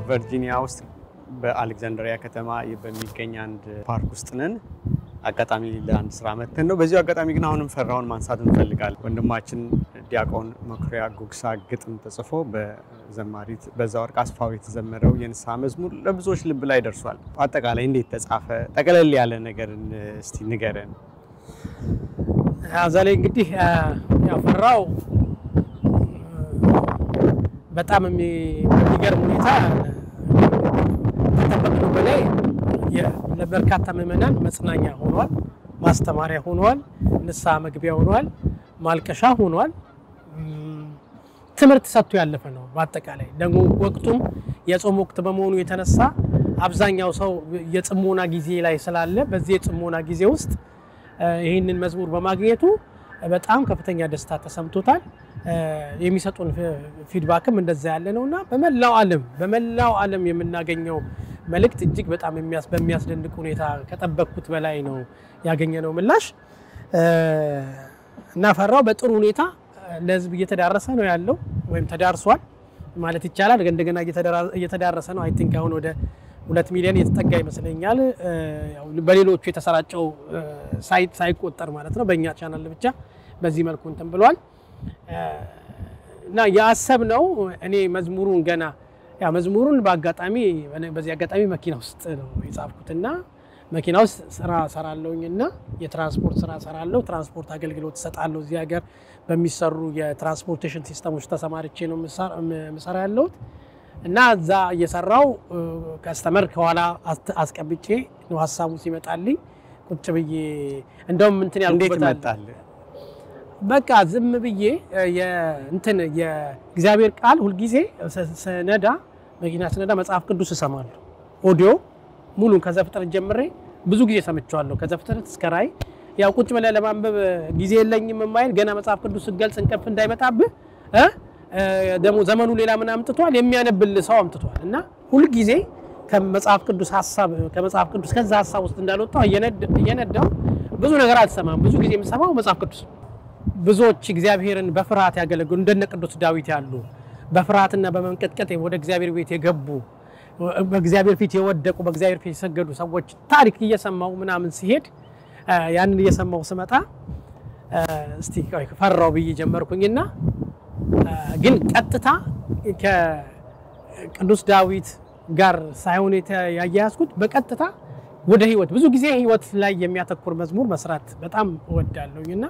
ቨርጂኒያ ውስጥ በአሌክዛንድሪያ ከተማ በሚገኝ አንድ ፓርክ ውስጥ ነን። አጋጣሚ ለአንድ ስራ መተን ነው። በዚሁ አጋጣሚ ግን አሁንም ፈራውን ማንሳት እንፈልጋለን። ወንድማችን ዲያቆን መኩሪያ ጉግሳ ግጥም ተጽፎ በዘማሪት በዛወርቅ አስፋው የተዘመረው የንስሐ መዝሙር ለብዙዎች ልብ ላይ ደርሷል። አጠቃላይ እንዴት ተጻፈ? ጠቅለል ያለ ነገር እስቲ ንገረን። እዛ ላይ እንግዲህ ያፈራው በጣም በሚገርም ሁኔታ ከጠበቅነው በላይ ለበርካታ ምዕመናን መጽናኛ ሆኗል፣ ማስተማሪያ ሆኗል፣ ንስሐ መግቢያ ሆኗል፣ ማልቀሻ ሆኗል። ትምህርት ሰጥቶ ያለፈ ነው። በአጠቃላይ ደግሞ ወቅቱም የጾም ወቅት በመሆኑ የተነሳ አብዛኛው ሰው የጽሞና ጊዜ ላይ ስላለ በዚህ የጽሞና ጊዜ ውስጥ ይህንን መዝሙር በማግኘቱ በጣም ከፍተኛ ደስታ ተሰምቶታል። የሚሰጡን ፊድባክም እንደዛ ያለ ነው እና በመላው ዓለም በመላው ዓለም የምናገኘው መልእክት እጅግ በጣም በሚያስደንቅ ሁኔታ ከጠበቅኩት በላይ ነው ያገኘነው ምላሽ እና ፈራው በጥሩ ሁኔታ ለሕዝብ እየተዳረሰ ነው ያለው ወይም ተዳርሷል ማለት ይቻላል። እንደገና እየተዳረሰ ነው። አይ ቲንክ አሁን ወደ ሁለት ሚሊዮን የተጠጋ ይመስለኛል። በሌሎቹ የተሰራጨው ሳይት ሳይቆጠር ማለት ነው። በእኛ ቻናል ብቻ በዚህ መልኩ እንትን ብሏል እና ያሰብነው እኔ መዝሙሩን ገና ያ መዝሙሩን በአጋጣሚ በዚህ አጋጣሚ መኪና ውስጥ ነው የጻፍኩትና መኪና ውስጥ ስራ ሰራለሁኝ እና የትራንስፖርት ስራ ሰራለሁ። ትራንስፖርት አገልግሎት እሰጣለሁ። እዚህ ሀገር በሚሰሩ የትራንስፖርቴሽን ሲስተሞች ተሰማርቼ ነው የምሰራ ያለሁት እና እዛ እየሰራው ከስተመር ከኋላ አስቀምጬ ነው ሀሳቡ ሲመጣልኝ ቁጭ ብዬ እንደውም እንትን እንዴት ያልኩበታል መጣል? በቃ ዝም ብዬ እንትን የእግዚአብሔር ቃል ሁልጊዜ ስነዳ መኪና ስነዳ መጽሐፍ ቅዱስ እሰማለሁ። ኦዲዮ ሙሉን ከዘፍጥረት ጀምሬ ብዙ ጊዜ ሰምቼዋለሁ። ከዘፍጥረት እስከ ራእይ ያው ቁጭ ብለህ ለማንበብ ጊዜ የለኝም የማይል ገና መጽሐፍ ቅዱስ ስትገልጽ እንቅልፍ እንዳይመጣብህ እ ደግሞ ዘመኑ ሌላ ምን አምጥቷል የሚያነብልህ ሰው አምጥቷል እና ሁልጊዜ ከመጽሐፍ ቅዱስ ሀሳብ ከመጽሐፍ ቅዱስ ከዛ ሀሳብ ውስጥ እንዳልወጣው እየነዳው ብዙ ነገር አልሰማም። ብዙ ጊዜ የምሰማው መጽሐፍ ቅዱስ ነው። ብዙዎች እግዚአብሔርን በፍርሃት ያገለግሉ እንደነ ቅዱስ ዳዊት ያሉ በፍርሃትና በመንቀጥቀጥ ወደ እግዚአብሔር ቤት የገቡ በእግዚአብሔር ፊት የወደቁ በእግዚአብሔር ፊት የሰገዱ ሰዎች ታሪክ እየሰማው ምናምን ሲሄድ ያንን እየሰማው ስመጣ እስቲ ቆይ ፈራው ብዬ ጀመርኩኝና ግን ቀጥታ ከቅዱስ ዳዊት ጋር ሳይሆን ያያያዝኩት በቀጥታ ወደ ህይወት ብዙ ጊዜ ህይወት ላይ የሚያተኩር መዝሙር መስራት በጣም እወዳለሁኝና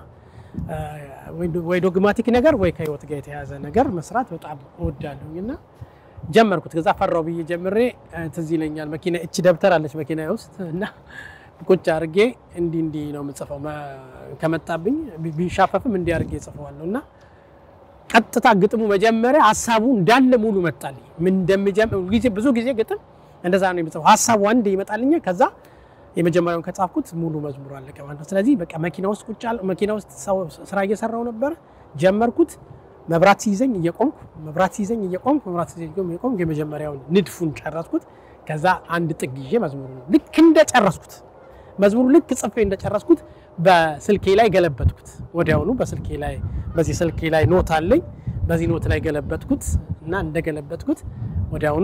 ወይ ዶግማቲክ ነገር ወይ ከህይወት ጋር የተያዘ ነገር መስራት በጣም እወዳለሁኝ እና ጀመርኩት። ከዛ ፈራው ብዬ ጀምሬ ትዝ ይለኛል መኪና እቺ ደብተር አለች መኪና ውስጥ እና ቁጭ አድርጌ እንዲህ እንዲህ ነው የምጽፈው ከመጣብኝ ቢንሻፈፍም እንዲህ አድርጌ ጽፈዋለሁ እና ቀጥታ ግጥሙ መጀመሪያ ሀሳቡ እንዳለ ሙሉ መጣልኝ። ምን እንደምጀምር ጊዜ ብዙ ጊዜ ግጥም እንደዛ ነው የምጽፈው። ሀሳቡ አንድ ይመጣልኛል ከዛ የመጀመሪያውን ከጻፍኩት ሙሉ መዝሙሩ አለቀ ማለት ነው። ስለዚህ በቃ መኪና ውስጥ ቁጭ አለ መኪና ውስጥ ስራ እየሰራው ነበር። ጀመርኩት። መብራት ሲይዘኝ እየቆምኩ መብራት ሲይዘኝ እየቆምኩ መብራት ሲይዘኝ እየቆምኩ የመጀመሪያውን ንድፉን ጨረስኩት። ከዛ አንድ ጥግ ይዤ መዝሙሩ ልክ እንደጨረስኩት መዝሙሩ ልክ ጽፌ እንደጨረስኩት በስልኬ ላይ ገለበጥኩት። ወዲያውኑ በስልኬ ላይ በዚህ ስልኬ ላይ ኖት አለኝ። በዚህ ኖት ላይ ገለበጥኩት እና እንደገለበጥኩት ወዲያውኑ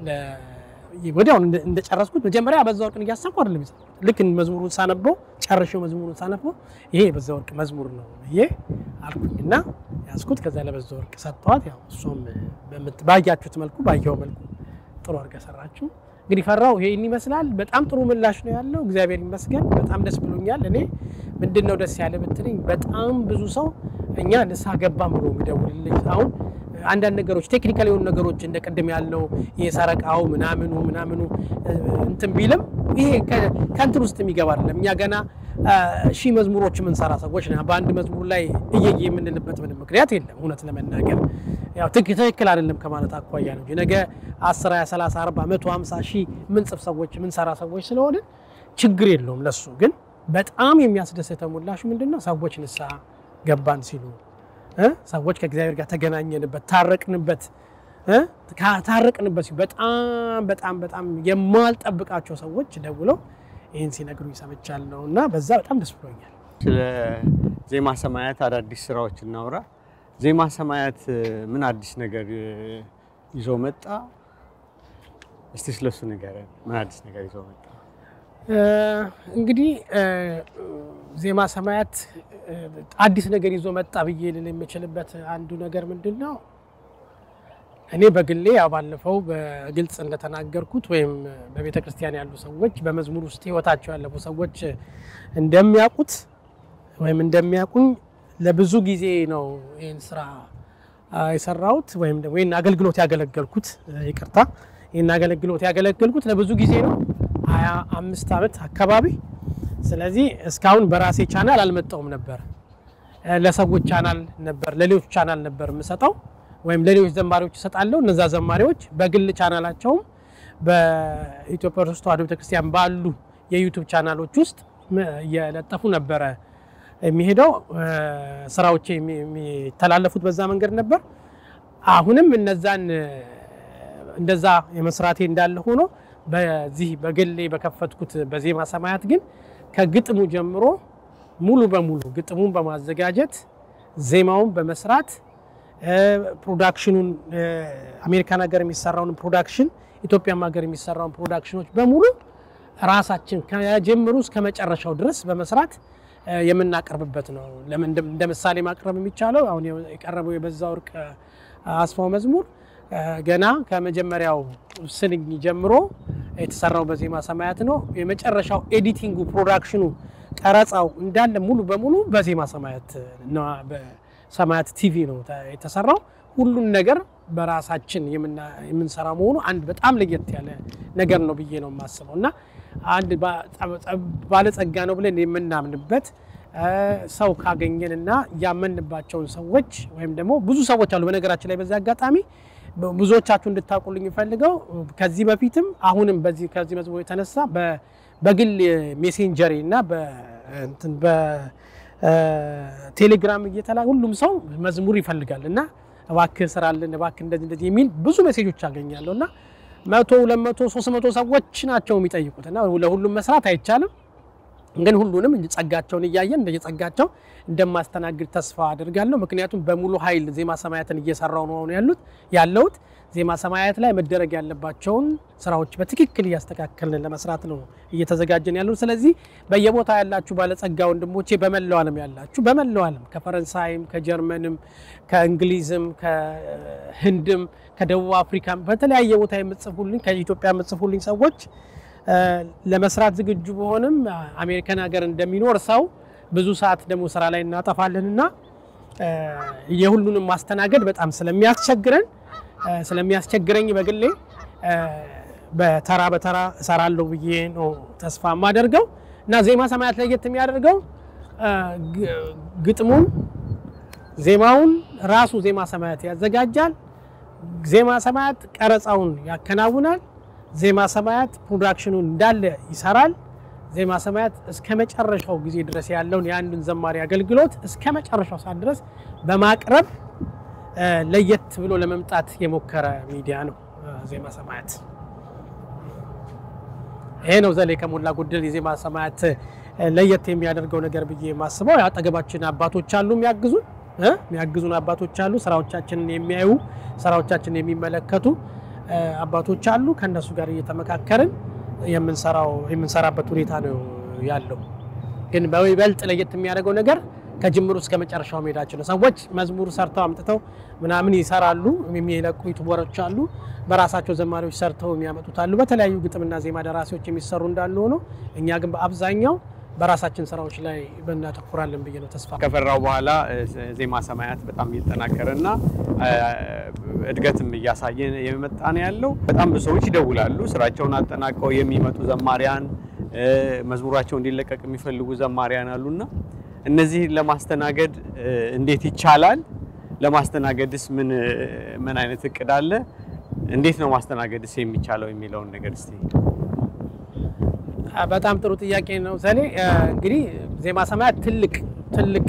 ወዲያውኑ እንደጨረስኩት መጀመሪያ በዛ ወርቅን እያሰብኩ አይደለም የጻፍኩት። ልክ መዝሙሩን ሳነበው ጨርሼው መዝሙሩን ሳነበው ይሄ በዛ ወርቅ መዝሙር ነው ብዬ አልኩኝና ያዝኩት። ከዛ ለበዛ ወርቅ ሰጥተዋት፣ ያው እሷም ባያችሁት መልኩ ባየው መልኩ ጥሩ አድርጋ ሰራችሁ። እንግዲህ ፈራው ይሄን ይመስላል። በጣም ጥሩ ምላሽ ነው ያለው። እግዚአብሔር ይመስገን። በጣም ደስ ብሎኛል። እኔ ምንድን ነው ደስ ያለ ብትለኝ በጣም ብዙ ሰው እኛ ንስሐ ገባን ብሎ የሚደውልልኝ አሁን አንዳንድ ነገሮች ቴክኒካል የሆኑ ነገሮች እንደ ቅድም ያለው የሰረቃው ምናምኑ ምናምኑ እንትን ቢልም ይሄ ከእንትን ውስጥ የሚገባ አይደለም። እኛ ገና ሺህ መዝሙሮች የምንሰራ ሰዎች ነ በአንድ መዝሙር ላይ እየየ የምንልበት ምንም ምክንያት የለም። እውነት ለመናገር ያው ትክክል አይደለም ከማለት አኳያ ነው እንጂ ነገ 10፣ 20፣ 30፣ 40፣ 100፣ 50 ሺህ ምንጽፍ ሰዎች ምንሰራ ሰዎች ስለሆነ ችግር የለውም። ለሱ ግን በጣም የሚያስደስተው ምላሹ ምንድን ነው? ሰዎች ንስሐ ገባን ሲሉ ሰዎች ከእግዚአብሔር ጋር ተገናኘንበት፣ ታረቅንበት ታረቅንበት ሲሉ በጣም በጣም በጣም የማልጠብቃቸው ሰዎች ደውለው ይህን ሲነግሩኝ ሰምቻለሁ እና በዛ በጣም ደስ ብሎኛል። ስለ ዜማ ሰማያት አዳዲስ ስራዎች እናውራ። ዜማ ሰማያት ምን አዲስ ነገር ይዞ መጣ? እስቲ ስለሱ ንገረን። ምን አዲስ ነገር ይዞ መጣ? እንግዲህ ዜማ ሰማያት አዲስ ነገር ይዞ መጣ ብዬ ልል የምችልበት አንዱ ነገር ምንድን ነው? እኔ በግሌ ያው ባለፈው በግልጽ እንደተናገርኩት ወይም በቤተ ክርስቲያን ያሉ ሰዎች በመዝሙር ውስጥ ሕይወታቸው ያለፉ ሰዎች እንደሚያውቁት ወይም እንደሚያውቁኝ ለብዙ ጊዜ ነው ይህን ስራ የሰራሁት ወይም ደግሞ ይህን አገልግሎት ያገለገልኩት፣ ይቅርታ ይህን አገልግሎት ያገለገልኩት ለብዙ ጊዜ ነው፣ ሀያ አምስት ዓመት አካባቢ። ስለዚህ እስካሁን በራሴ ቻናል አልመጣውም ነበር። ለሰዎች ቻናል ነበር፣ ለሌሎች ቻናል ነበር የምሰጠው ወይም ለሌሎች ዘማሪዎች እሰጣለሁ። እነዛ ዘማሪዎች በግል ቻናላቸውም በኢትዮጵያ ኦርቶዶክስ ተዋሕዶ ቤተክርስቲያን ባሉ የዩቱብ ቻናሎች ውስጥ እየለጠፉ ነበረ የሚሄደው ስራዎች የሚተላለፉት በዛ መንገድ ነበር። አሁንም እነዛን እንደዛ የመስራቴ እንዳለ ሆኖ በዚህ በግሌ በከፈትኩት በዜማ ሰማያት ግን ከግጥሙ ጀምሮ ሙሉ በሙሉ ግጥሙን በማዘጋጀት ዜማውን በመስራት ፕሮዳክሽኑን አሜሪካን ሀገር የሚሰራውን ፕሮዳክሽን ኢትዮጵያም ሀገር የሚሰራውን ፕሮዳክሽኖች በሙሉ ራሳችን ከጀምሩ እስከ መጨረሻው ድረስ በመስራት የምናቀርብበት ነው። ለምን እንደ ምሳሌ ማቅረብ የሚቻለው አሁን የቀረበው የበዛ ወርቅ አስፋው መዝሙር ገና ከመጀመሪያው ስንኝ ጀምሮ የተሰራው በዜማ ሰማያት ነው። የመጨረሻው ኤዲቲንጉ፣ ፕሮዳክሽኑ፣ ቀረጻው እንዳለ ሙሉ በሙሉ በዜማ ሰማያት በሰማያት ቲቪ ነው የተሰራው። ሁሉን ነገር በራሳችን የምንሰራ መሆኑ አንድ በጣም ለየት ያለ ነገር ነው ብዬ ነው የማስበው እና አንድ ባለጸጋ ነው ብለን የምናምንበት ሰው ካገኘን እና ያመንባቸውን ሰዎች ወይም ደግሞ ብዙ ሰዎች አሉ። በነገራችን ላይ በዚህ አጋጣሚ ብዙዎቻችሁ እንድታውቁልኝ ፈልገው ከዚህ በፊትም አሁንም በዚህ ከዚህ መዝሙር የተነሳ በግል ሜሴንጀሪ እና በቴሌግራም እየተላ ሁሉም ሰው መዝሙር ይፈልጋል እና እባክህ ስራልን እባክህ እንደዚህ እንደዚህ የሚል ብዙ ሜሴጆች አገኛለሁ እና መቶ ሁለት መቶ ሶስት መቶ ሰዎች ናቸው የሚጠይቁት እና ለሁሉም መስራት አይቻልም። ግን ሁሉንም ጸጋቸውን እያየን እንደየጸጋቸው እንደማስተናግድ ተስፋ አድርጋለሁ። ምክንያቱም በሙሉ ኃይል ዜማ ሰማያትን እየሰራው ነው አሁን ያሉት ያለሁት ዜማ ሰማያት ላይ መደረግ ያለባቸውን ስራዎች በትክክል እያስተካከልን ለመስራት ነው እየተዘጋጀን ያለው። ስለዚህ በየቦታ ያላችሁ ባለጸጋ ወንድሞቼ፣ በመላው ዓለም ያላችሁ በመላው ዓለም ከፈረንሳይም፣ ከጀርመንም፣ ከእንግሊዝም፣ ከህንድም፣ ከደቡብ አፍሪካም በተለያየ ቦታ የምጽፉልኝ ከኢትዮጵያ የምጽፉልኝ ሰዎች ለመስራት ዝግጁ በሆንም አሜሪካን ሀገር እንደሚኖር ሰው ብዙ ሰዓት ደግሞ ስራ ላይ እናጠፋለን እና የሁሉንም ማስተናገድ በጣም ስለሚያስቸግረን ስለሚያስቸግረኝ በግሌ በተራ በተራ እሰራለሁ ብዬ ነው ተስፋ የማደርገው እና ዜማ ሰማያት ለየት የሚያደርገው ግጥሙን ዜማውን ራሱ ዜማ ሰማያት ያዘጋጃል። ዜማ ሰማያት ቀረጻውን ያከናውናል። ዜማ ሰማያት ፕሮዳክሽኑን እንዳለ ይሰራል። ዜማ ሰማያት እስከ መጨረሻው ጊዜ ድረስ ያለውን የአንዱን ዘማሪ አገልግሎት እስከ መጨረሻው ሰዓት ድረስ በማቅረብ ለየት ብሎ ለመምጣት የሞከረ ሚዲያ ነው ዜማ ሰማያት። ይሄ ነው ዘሌ ከሞላ ጎደል የዜማ ሰማያት ለየት የሚያደርገው ነገር ብዬ የማስበው። አጠገባችን አባቶች አሉ የሚያግዙን የሚያግዙን አባቶች አሉ። ስራዎቻችንን የሚያዩ ስራዎቻችንን የሚመለከቱ አባቶች አሉ። ከእነሱ ጋር እየተመካከርን የምንሰራው የምንሰራበት ሁኔታ ነው ያለው። ግን በይበልጥ ለየት የሚያደርገው ነገር ከጅምሩ እስከ መጨረሻው መሄዳቸው ነው። ሰዎች መዝሙር ሰርተው አምጥተው ምናምን ይሰራሉ። የሚለቁ ዩቱበሮች አሉ። በራሳቸው ዘማሪዎች ሰርተው የሚያመጡት አሉ። በተለያዩ ግጥምና ዜማ ደራሲዎች የሚሰሩ እንዳሉ ሆኖ እኛ ግን በአብዛኛው በራሳችን ስራዎች ላይ እናተኩራለን ብዬ ነው ተስፋ ከፈራው በኋላ ዜማ ሰማያት በጣም እየተጠናከረ እና እድገትም እያሳየ የመጣ ነው ያለው። በጣም ብዙ ሰዎች ይደውላሉ። ስራቸውን አጠናቀው የሚመጡ ዘማሪያን፣ መዝሙራቸው እንዲለቀቅ የሚፈልጉ ዘማሪያን አሉና እነዚህን ለማስተናገድ እንዴት ይቻላል? ለማስተናገድስ ምን ምን አይነት እቅድ አለ? እንዴት ነው ማስተናገድስ የሚቻለው የሚለውን ነገር እስቲ በጣም ጥሩ ጥያቄ ነው ዘሌ። እንግዲህ ዜማ ሰማያት ትልቅ ትልቅ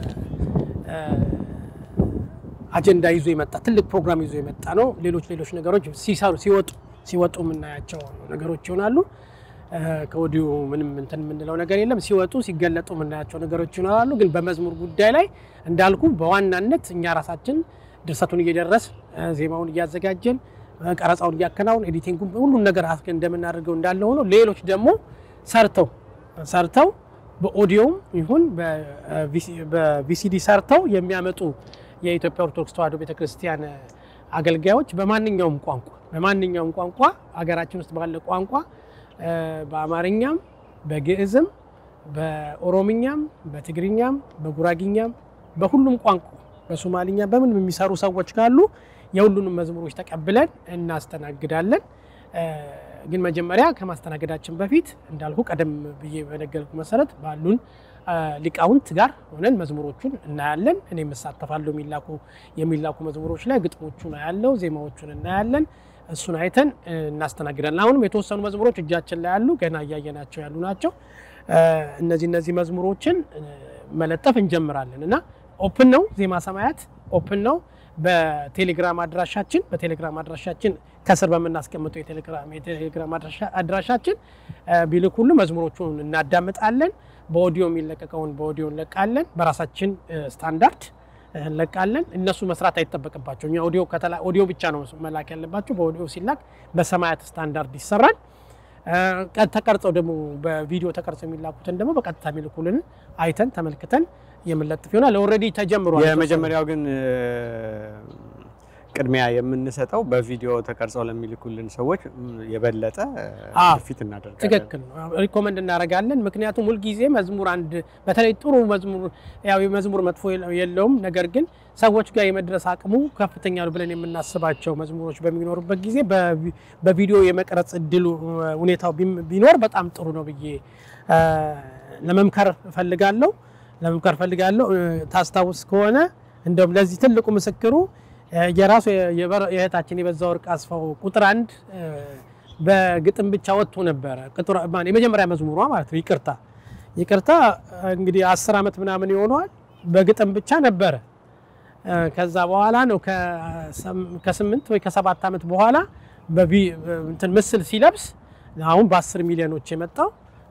አጀንዳ ይዞ የመጣ ትልቅ ፕሮግራም ይዞ የመጣ ነው። ሌሎች ሌሎች ነገሮች ሲሰሩ ሲወጡ ሲወጡ የምናያቸው ነገሮች ይሆናሉ። ከወዲሁ ምንም እንትን የምንለው ነገር የለም። ሲወጡ ሲገለጡ የምናያቸው ነገሮች ይኖራሉ። ግን በመዝሙር ጉዳይ ላይ እንዳልኩ በዋናነት እኛ ራሳችን ድርሰቱን እየደረስ ዜማውን እያዘጋጀን ቀረጻውን እያከናውን ኤዲቲንጉ ሁሉን ነገር አስ እንደምናደርገው እንዳለ ሆኖ ሌሎች ደግሞ ሰርተው ሰርተው በኦዲዮም ይሁን በቪሲዲ ሰርተው የሚያመጡ የኢትዮጵያ ኦርቶዶክስ ተዋሕዶ ቤተክርስቲያን አገልጋዮች በማንኛውም ቋንቋ በማንኛውም ቋንቋ ሀገራችን ውስጥ ባለ ቋንቋ በአማርኛም በግዕዝም በኦሮምኛም በትግርኛም በጉራጊኛም በሁሉም ቋንቋ በሶማሊኛ በምንም የሚሰሩ ሰዎች ካሉ የሁሉንም መዝሙሮች ተቀብለን እናስተናግዳለን። ግን መጀመሪያ ከማስተናገዳችን በፊት እንዳልኩ ቀደም ብዬ በነገርኩ መሰረት ባሉን ሊቃውንት ጋር ሆነን መዝሙሮቹን እናያለን። እኔም እሳተፋለሁ። የሚላኩ የሚላኩ መዝሙሮች ላይ ግጥሞቹን አያለው፣ ዜማዎቹን እናያለን። እሱን አይተን እናስተናግዳለን። አሁንም የተወሰኑ መዝሙሮች እጃችን ላይ ያሉ ገና እያየናቸው ያሉ ናቸው። እነዚህ እነዚህ መዝሙሮችን መለጠፍ እንጀምራለን እና ኦፕን ነው። ዜማ ሰማያት ኦፕን ነው። በቴሌግራም አድራሻችን በቴሌግራም አድራሻችን ከስር በምናስቀምጠው የቴሌግራም አድራሻችን ቢልኩሉ መዝሙሮቹን እናዳምጣለን። በኦዲዮ የሚለቀቀውን በኦዲዮ እንለቃለን። በራሳችን ስታንዳርድ እንለቃለን። እነሱ መስራት አይጠበቅባቸው። እኛ ኦዲዮ ከተላ ኦዲዮ ብቻ ነው መላክ ያለባቸው። በኦዲዮ ሲላክ በሰማያት ስታንዳርድ ይሰራል። ተቀርጸው ደግሞ በቪዲዮ ተቀርጸው የሚላኩትን ደግሞ በቀጥታ የሚልኩልን አይተን ተመልክተን የምንለጥፍ ይሆናል። ኦልሬዲ ተጀምሯል። የመጀመሪያው ግን ቅድሚያ የምንሰጠው በቪዲዮ ተቀርጸው ለሚልኩልን ሰዎች የበለጠ ፊት እናደርጋለን። ትክክል ነው። ሪኮመንድ እናደርጋለን። ምክንያቱም ሁልጊዜ መዝሙር አንድ በተለይ ጥሩ መዝሙር ያው የመዝሙር መጥፎ የለውም፣ ነገር ግን ሰዎች ጋር የመድረስ አቅሙ ከፍተኛ ነው ብለን የምናስባቸው መዝሙሮች በሚኖሩበት ጊዜ በቪዲዮ የመቅረጽ እድሉ ሁኔታው ቢኖር በጣም ጥሩ ነው ብዬ ለመምከር እፈልጋለሁ ለመምከር እፈልጋለሁ። ታስታውስ ከሆነ እንደውም ለዚህ ትልቁ ምስክሩ የራሱ የእህታችን የበዛ ወርቅ አስፋው ቁጥር አንድ በግጥም ብቻ ወጥቶ ነበረ። የመጀመሪያ መዝሙሯ ማለት ነው። ይቅርታ ይቅርታ እንግዲህ አስር ዓመት ምናምን ይሆነዋል። በግጥም ብቻ ነበረ። ከዛ በኋላ ነው ከስምንት ወይ ከሰባት ዓመት በኋላ እንትን ምስል ሲለብስ አሁን በአስር ሚሊዮኖች የመጣው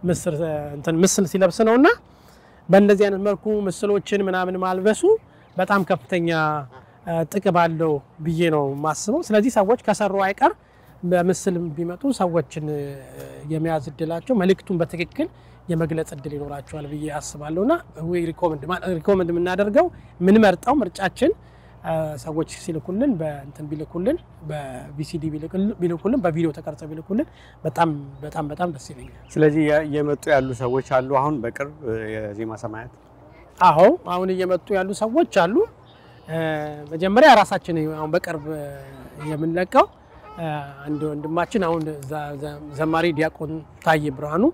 ምስል ሲለብስ ነው እና በእንደዚህ አይነት መልኩ ምስሎችን ምናምን ማልበሱ በጣም ከፍተኛ ጥቅም አለው ብዬ ነው የማስበው። ስለዚህ ሰዎች ከሰሩ አይቀር በምስል ቢመጡ ሰዎችን የመያዝ እድላቸው መልእክቱን በትክክል የመግለጽ እድል ይኖራቸዋል ብዬ አስባለሁ እና ሪኮመንድ የምናደርገው የምንመርጠው ምርጫችን ሰዎች ሲልኩልን በእንትን ቢልኩልን በቪሲዲ ቢልኩልን በቪዲዮ ተቀርጸው ቢልኩልን በጣም በጣም በጣም ደስ ይለኛል። ስለዚህ እየመጡ ያሉ ሰዎች አሉ። አሁን በቅርብ የዜማ ሰማያት አዎ፣ አሁን እየመጡ ያሉ ሰዎች አሉ። መጀመሪያ ራሳችን አሁን በቅርብ የምንለቀው አንድ ወንድማችን አሁን ዘማሪ ዲያቆን ታዬ ብርሃኑ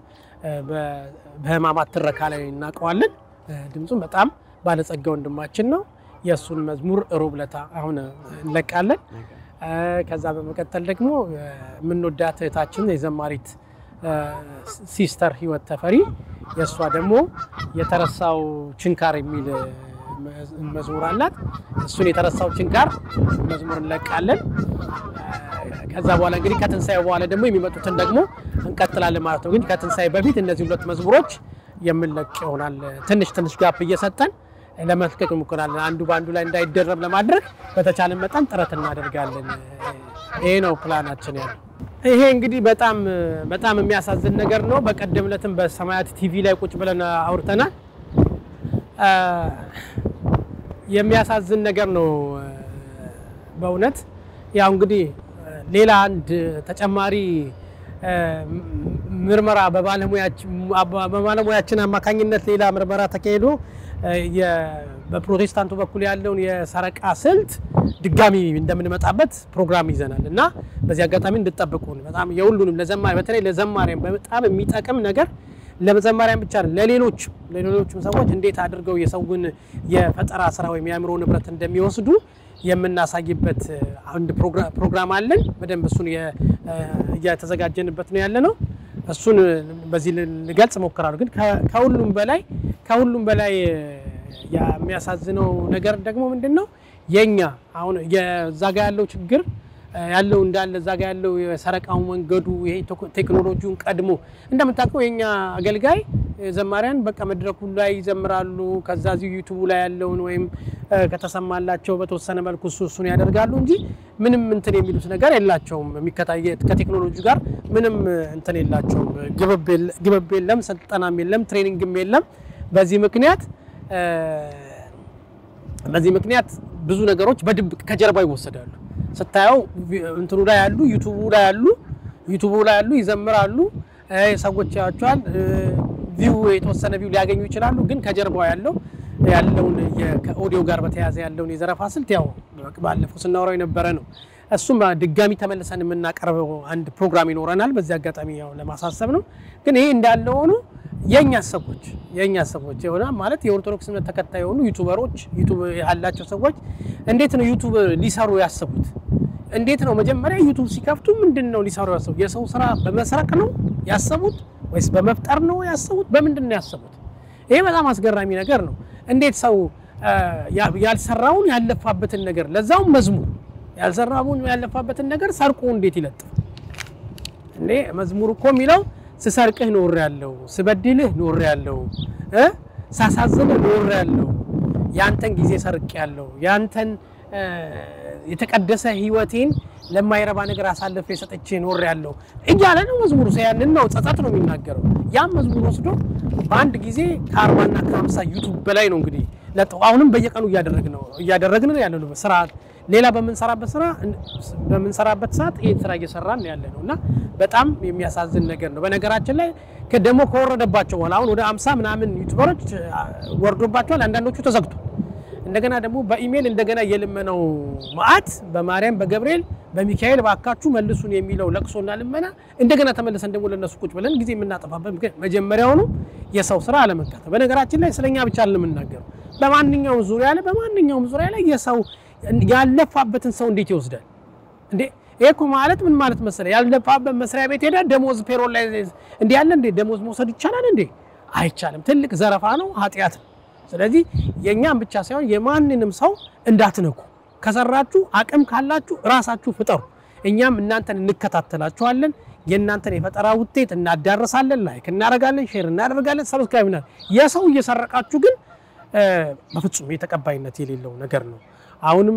በሕማማት ትረካ ላይ እናውቀዋለን። ድምፁም በጣም ባለጸጋ ወንድማችን ነው። የእሱን መዝሙር ሮብ ዕለት አሁን እንለቃለን። ከዛ በመቀጠል ደግሞ የምንወዳት እህታችን የዘማሪት ሲስተር ህይወት ተፈሪ የእሷ ደግሞ የተረሳው ችንካር የሚል መዝሙር አላት። እሱን የተረሳው ችንካር መዝሙር እንለቃለን። ከዛ በኋላ እንግዲህ ከትንሳኤ በኋላ ደግሞ የሚመጡትን ደግሞ እንቀጥላለን ማለት ነው። ግን ከትንሳኤ በፊት እነዚህ ሁለት መዝሙሮች የምንለቅ ይሆናል። ትንሽ ትንሽ ጋፕ እየሰጠን ለመልቀቅ እንሞክራለን። አንዱ በአንዱ ላይ እንዳይደረብ ለማድረግ በተቻለ መጠን ጥረት እናደርጋለን። ይሄ ነው ፕላናችን ያለው። ይሄ እንግዲህ በጣም በጣም የሚያሳዝን ነገር ነው። በቀደም ዕለትም በሰማያት ቲቪ ላይ ቁጭ ብለን አውርተናል። የሚያሳዝን ነገር ነው በእውነት ያው እንግዲህ ሌላ አንድ ተጨማሪ ምርመራ በባለሙያችን አማካኝነት ሌላ ምርመራ ተካሂዶ በፕሮቴስታንቱ በኩል ያለውን የሰረቃ ስልት ድጋሚ እንደምንመጣበት ፕሮግራም ይዘናል እና በዚህ አጋጣሚ እንድጠብቁን በጣም የሁሉንም ለዘማሪ በተለይ ለዘማሪያን በጣም የሚጠቅም ነገር ለዘማሪያን ብቻ ለሌሎች ለሌሎችም ሰዎች እንዴት አድርገው የሰውን የፈጠራ ስራ ወይም የአእምሮ ንብረት እንደሚወስዱ የምናሳይበት አንድ ፕሮግራም አለን። በደንብ እሱን እየተዘጋጀንበት ነው ያለ ነው። እሱን በዚህ ልገልጽ እሞክራለሁ። ግን ከሁሉም በላይ ከሁሉም በላይ የሚያሳዝነው ነገር ደግሞ ምንድን ነው የኛ አሁን የዛ ጋ ያለው ችግር ያለው እንዳለ እዛ ጋ ያለው የሰረቃው መንገዱ ይሄ ቴክኖሎጂውን ቀድሞ እንደምታውቀው የኛ አገልጋይ ዘማሪያን በቃ መድረኩ ላይ ይዘምራሉ። ከዛ እዚሁ ዩቱቡ ላይ ያለውን ወይም ከተሰማላቸው በተወሰነ መልኩ እሱ እሱን ያደርጋሉ እንጂ ምንም እንትን የሚሉት ነገር የላቸውም። ከቴክኖሎጂ ጋር ምንም እንትን የላቸውም። ግብብ የለም፣ ስልጠናም የለም፣ ትሬኒንግም የለም። በዚህ ምክንያት በዚህ ምክንያት ብዙ ነገሮች በድብቅ ከጀርባ ይወሰዳሉ። ስታየው እንትኑ ላይ ያሉ ዩቱቡ ላይ ያሉ ዩቱቡ ላይ ያሉ ይዘምራሉ፣ ሰዎች ያቸዋል፣ ቪው የተወሰነ ቪው ሊያገኙ ይችላሉ። ግን ከጀርባው ያለው ያለውን ከኦዲዮ ጋር በተያያዘ ያለውን የዘረፋ ስልት ያው ባለፈው ስናወራው የነበረ ነው። እሱም ድጋሚ ተመልሰን የምናቀርበው አንድ ፕሮግራም ይኖረናል። በዚህ አጋጣሚ ያው ለማሳሰብ ነው። ግን ይሄ እንዳለ ሆኖ የእኛ ሰዎች የእኛ ሰዎች የሆነ ማለት የኦርቶዶክስ እምነት ተከታይ የሆኑ ዩቱበሮች ዩቱብ ያላቸው ሰዎች እንዴት ነው ዩቱብ ሊሰሩ ያሰቡት? እንዴት ነው መጀመሪያ ዩቱብ ሲከፍቱ ምንድን ነው ሊሰሩ ያሰቡት? የሰው ስራ በመስረቅ ነው ያሰቡት ወይስ በመፍጠር ነው ያሰቡት? በምንድን ነው ያሰቡት? ይሄ በጣም አስገራሚ ነገር ነው። እንዴት ሰው ያልሰራውን ያለፋበትን ነገር ለዛውም መዝሙር ያልሰራውን ያለፋበትን ነገር ሰርቆ እንዴት ይለጥፍ እንዴ? መዝሙር እኮ የሚለው ስሰርቅህ ኖር ያለው ስበድልህ ኖር ያለው ሳሳዝንህ ኖር ያለው ያንተን ጊዜ ሰርቅ ያለው ያንተን የተቀደሰ ሕይወቴን ለማይረባ ነገር አሳልፌ ሰጥቼ ኖር ያለው እያለ ነው መዝሙሩ። ያንን ነው ጸጸት ነው የሚናገረው። ያም መዝሙር ወስዶ በአንድ ጊዜ ከአርባና ከሀምሳ ዩቱብ በላይ ነው እንግዲህ ለጠው አሁንም በየቀኑ እያደረግን ነው እያደረግን ነው ያለ ነው ስራ ሌላ በምንሰራበት ስራ በምንሰራበት ሰዓት ይህን ስራ እየሰራን ያለ ነው እና በጣም የሚያሳዝን ነገር ነው። በነገራችን ላይ ደግሞ ከወረደባቸው በኋላ አሁን ወደ አምሳ ምናምን ዩቱበሮች ወርዶባቸዋል። አንዳንዶቹ ተዘግቷል። እንደገና ደግሞ በኢሜይል እንደገና የልመነው መዓት በማርያም በገብርኤል በሚካኤል ባካችሁ መልሱን የሚለው ለቅሶና ልመና እንደገና ተመልሰን ደግሞ ለነሱ ቁጭ ብለን ጊዜ የምናጠፋበት ምክንያት መጀመሪያውኑ የሰው ስራ አለመካተል። በነገራችን ላይ ስለኛ ብቻ የምናገረው በማንኛውም ዙሪያ ላይ በማንኛውም ዙሪያ ላይ የሰው ያለፋበትን ሰው እንዴት ይወስዳል እንዴ? ይሄ እኮ ማለት ምን ማለት መሰለህ? ያለፋበት መስሪያ ቤት ሄዳ ደሞዝ ፔሮል ላይ እንዲህ ያለ እንዴ ደሞዝ መውሰድ ይቻላል እንዴ? አይቻልም። ትልቅ ዘረፋ ነው፣ ኃጢአት ነው። ስለዚህ የእኛም ብቻ ሳይሆን የማንንም ሰው እንዳትነኩ። ከሰራችሁ አቅም ካላችሁ ራሳችሁ ፍጠሩ። እኛም እናንተን እንከታተላችኋለን። የእናንተን የፈጠራ ውጤት እናዳረሳለን፣ ላይክ እናደርጋለን፣ ሼር እናደርጋለን፣ ሰብስክራይብ ና የሰው እየሰረቃችሁ ግን በፍጹም የተቀባይነት የሌለው ነገር ነው። አሁንም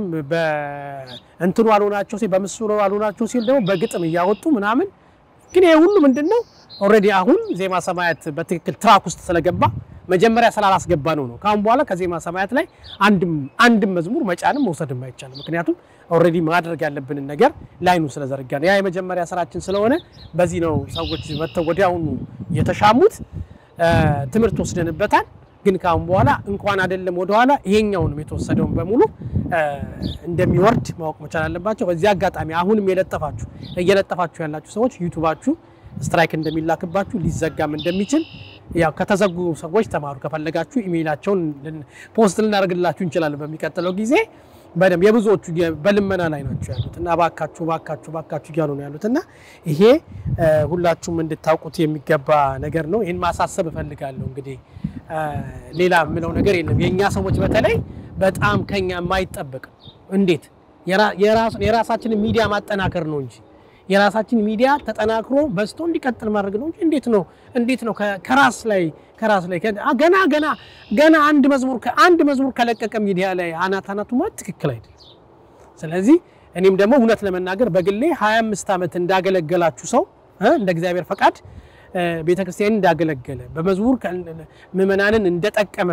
በእንትኑ አልሆናቸው ሲል በምስሉ አልሆናቸው ሲል ደግሞ በግጥም እያወጡ ምናምን ግን ይሄ ሁሉ ምንድን ነው ኦልሬዲ አሁን ዜማ ሰማያት በትክክል ትራክ ውስጥ ስለገባ መጀመሪያ ስላላስገባ ነው ነው። ከአሁን በኋላ ከዜማ ሰማያት ላይ አንድም አንድም መዝሙር መጫንም መውሰድም አይቻልም። ምክንያቱም ኦልሬዲ ማድረግ ያለብንን ነገር ላይኑ ስለዘረጋ ነው። ያ የመጀመሪያ ስራችን ስለሆነ በዚህ ነው ሰዎች መጥተው ወዲያውኑ የተሻሙት። ትምህርት ወስደንበታል። ግን ከአሁን በኋላ እንኳን አይደለም ወደኋላ ይሄኛውንም የተወሰደውን በሙሉ እንደሚወርድ ማወቅ መቻል አለባቸው። በዚህ አጋጣሚ አሁንም የለጠፋችሁ እየለጠፋችሁ ያላችሁ ሰዎች ዩቱባችሁ ስትራይክ እንደሚላክባችሁ ሊዘጋም እንደሚችል ያው ከተዘጉ ሰዎች ተማሩ። ከፈለጋችሁ ኢሜይላቸውን ፖስት ልናደርግላችሁ እንችላለን በሚቀጥለው ጊዜ። በደንብ የብዙዎቹ በልመና ላይ ናቸው ያሉት እና ባካችሁ ባካችሁ ባካችሁ እያሉ ነው ያሉት እና ይሄ ሁላችሁም እንድታውቁት የሚገባ ነገር ነው። ይህን ማሳሰብ እፈልጋለሁ። እንግዲህ ሌላ የምለው ነገር የለም። የእኛ ሰዎች በተለይ በጣም ከኛ የማይጠበቅ እንዴት የራሳችንን ሚዲያ ማጠናከር ነው እንጂ የራሳችን ሚዲያ ተጠናክሮ በዝቶ እንዲቀጥል ማድረግ ነው እንጂ እንዴት ነው እንዴት ነው ከራስ ላይ ከራስ ላይ ገና ገና ገና አንድ መዝሙር አንድ መዝሙር ከለቀቀ ሚዲያ ላይ አናት አናቱ ማለት ትክክል አይደለም። ስለዚህ እኔም ደግሞ እውነት ለመናገር በግሌ 25 ዓመት እንዳገለገላችሁ ሰው እንደ እግዚአብሔር ፈቃድ ቤተክርስቲያን እንዳገለገለ በመዝሙር ምዕመናንን እንደጠቀመ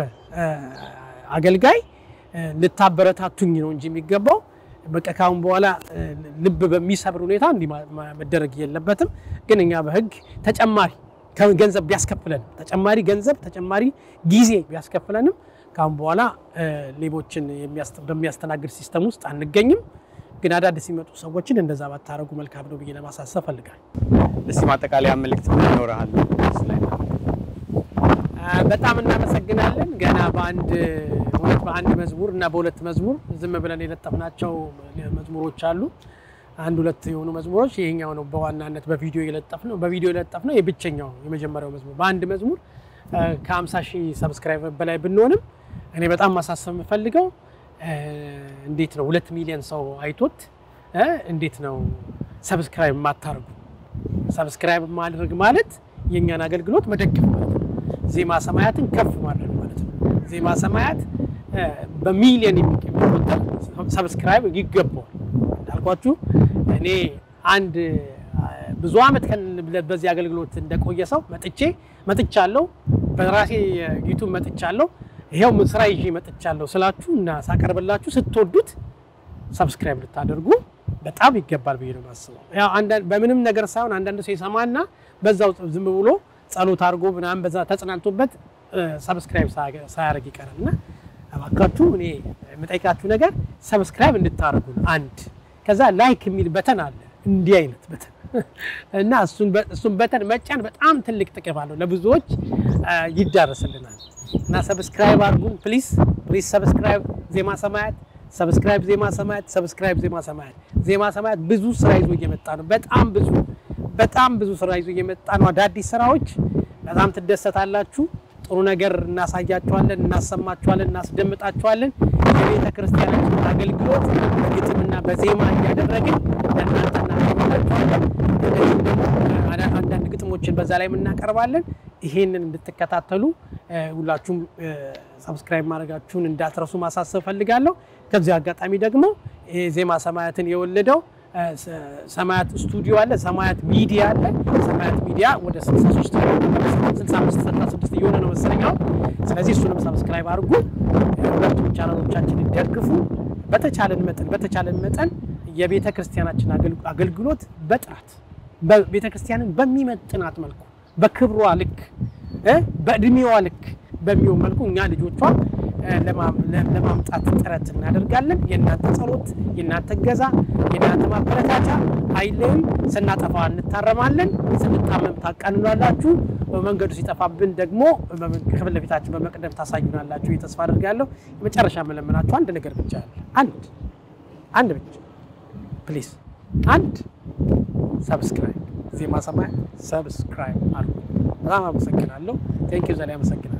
አገልጋይ ልታበረታቱኝ ነው እንጂ የሚገባው በቃ ካሁን በኋላ ልብ በሚሰብር ሁኔታ እንዲህ መደረግ የለበትም። ግን እኛ በሕግ ተጨማሪ ገንዘብ ቢያስከፍለንም ተጨማሪ ገንዘብ ተጨማሪ ጊዜ ቢያስከፍለንም ካሁን በኋላ ሌቦችን በሚያስተናግድ ሲስተም ውስጥ አንገኝም። ግን አዳዲስ ሲመጡ ሰዎችን እንደዛ ባታረጉ መልካም ነው ብዬ ለማሳሰብ ፈልጋል። እስቲ ማጠቃለያ መልእክት ምን ይኖርሃል? በጣም እናመሰግናለን። ገና በአንድ እውነት በአንድ መዝሙር እና በሁለት መዝሙር ዝም ብለን የለጠፍናቸው መዝሙሮች አሉ። አንድ ሁለት የሆኑ መዝሙሮች ይሄኛው ነው በዋናነት በቪዲዮ የለጠፍ ነው በቪዲዮ የለጠፍ ነው የብቸኛው የመጀመሪያው መዝሙር በአንድ መዝሙር ከ50 ሺህ ሰብስክራይበር በላይ ብንሆንም እኔ በጣም ማሳሰብ የምፈልገው እንዴት ነው ሁለት ሚሊዮን ሰው አይቶት እንዴት ነው ሰብስክራይብ የማታደርጉ? ሰብስክራይብ ማድረግ ማለት የእኛን አገልግሎት መደገፍ ማለት ነው። ዜማ ሰማያትን ከፍ ማድረግ ማለት ነው። ዜማ ሰማያት እ፣ በሚሊዮን የሚቆጠር ሰብስክራይብ ይገባዋል። እንዳልኳችሁ እኔ አንድ አ፣ ብዙ ዓመት ከን- በዚህ አገልግሎት እንደቆየ ሰው መጥቼ መጥቻለሁ፣ በራሴ ዩቱብ መጥቻለሁ፣ ይሄው ስራ ይዤ መጥቻለሁ ስላችሁ እና ሳቀርብላችሁ ስትወዱት ሰብስክራይብ ልታደርጉ በጣም ይገባል ብዬ ነው የማስበው። ያው አንዳንድ በምንም ነገር ሳይሆን አንዳንድ ሰው ይሰማና በዛው ዝም ብሎ ጸሎት አድርጎ ምናምን በዛ ተጽናንቶበት ሰብስክራይብ ሳያደርግ ይቀራል እና እባካችሁ እኔ የምጠይቃችሁ ነገር ሰብስክራይብ እንድታደርጉ ነው። አንድ ከዛ ላይክ የሚል በተን አለ እንዲህ አይነት በተን እና እሱን በ- እሱን በተን መጫን በጣም ትልቅ ጥቅም አለው፣ ለብዙዎች አ፣ ይዳረስልናል እና ሰብስክራይብ አድርጉን ፕሊዝ ፕሊዝ ሰብስክራይብ ዜማ ሰማያት ሰብስክራይብ ዜማ ሰማያት ሰብስክራይብ ዜማ ሰማያት ዜማ ሰማያት ብዙ ስራ ይዞ እየመጣ ነው። በጣም ብዙ በጣም ብዙ ስራ ይዞ እየመጣ ነው። አዳዲስ ስራዎች በጣም ትደሰታላችሁ። ጥሩ ነገር እናሳያችኋለን፣ እናሰማችኋለን፣ እናስደምጣችኋለን። የቤተ ክርስቲያናችን አገልግሎት በግጥምና በዜማ እያደረግን ለእናንተ እናቀርብላችኋለን። እንደዚሁም ደግሞ አዳ- አንዳንድ ግጥሞችን በዛ ላይ እናቀርባለን። ይሄንን እንድትከታተሉ እ፣ ሁላችሁም ሰብስክራይብ ማድረጋችሁን እንዳትረሱ ማሳሰብ ፈልጋለሁ። ከዚህ አጋጣሚ ደግሞ ይሄ ዜማ ሰማያትን የወለደው እ፣ ሰ- ሰማያት ስቱዲዮ አለ፣ ሰማያት ሚዲያ አለ። ሰማያት ሚዲያ ወደ 63 65 66 እየሆነ ነው መሰለኛው። ስለዚህ እሱንም ሰብስክራይብ አድርጉ፣ እ፣ ሁለቱም ቻናሎቻችንን ደግፉ። በተቻለን መጠን በተቻለን መጠን የቤተ ክርስቲያናችን አገልግ- አገልግሎት በጥራት ቤተ ክርስቲያንን በሚመጥናት መልኩ በክብሯ ልክ እ፣ በእድሜዋ ልክ በሚሆን መልኩ እኛ ልጆቿ እ፣ ለማ- ለ- ለማምጣት ጥረት እናደርጋለን። የእናንተ ጸሎት፣ የእናንተ እገዛ፣ የእናንተ ማበረታቻ አይለይም። ስናጠፋ እንታረማለን፣ ስንታመም ታቃንሏላችሁ፣ በመንገዱ ሲጠፋብን ደግሞ ከፊት ለፊታችን በመቅደም ታሳዩናላችሁ። ተስፋ አድርጋለሁ። የመጨረሻ መለመናችሁ አንድ ነገር ብቻ አለ። አንድ አንድ ብቻ ፕሊዝ፣ አንድ ሰብስክራይብ ዜማ ሰማያት ሰብስክራይብ አሉ። በጣም አመሰግናለሁ። ቴንኪው ዘላይ አመሰግናለሁ።